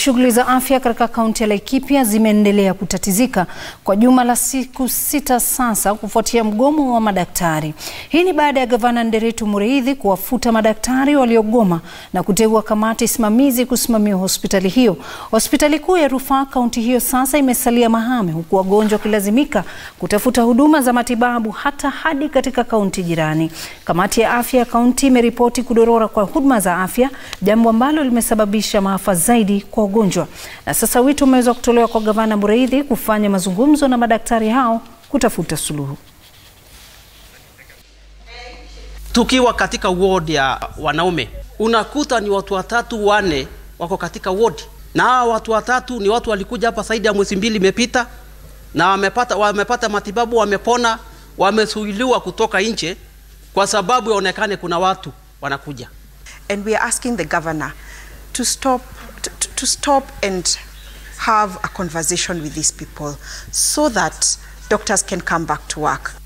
Shughuli za afya katika kaunti ya Laikipia zimeendelea kutatizika kwa juma la siku sita sasa kufuatia mgomo wa madaktari. Hii ni baada ya gavana Nderetu Mureithi kuwafuta madaktari waliogoma na kuteua kamati simamizi kusimamia hospitali hiyo. Hospitali kuu ya rufaa kaunti hiyo sasa imesalia mahame, huku wagonjwa wakilazimika kutafuta huduma za matibabu hata hadi katika kaunti jirani. Kamati ya afya ya kaunti imeripoti kudorora kwa huduma za afya, jambo ambalo limesababisha maafa zaidi kwa wagonjwa. Na sasa wito umeweza kutolewa kwa gavana Mureithi kufanya mazungumzo na madaktari hao kutafuta suluhu. Tukiwa katika ward ya wanaume unakuta ni watu watatu wane wako katika ward, na hawa watu watatu ni watu walikuja hapa zaidi ya mwezi mbili imepita, na wamepata, wamepata matibabu, wamepona, wamesuiliwa kutoka nje kwa sababu yaonekane kuna watu wanakuja. and we are asking the governor to stop to, to stop and have a conversation with these people so that doctors can come back to work.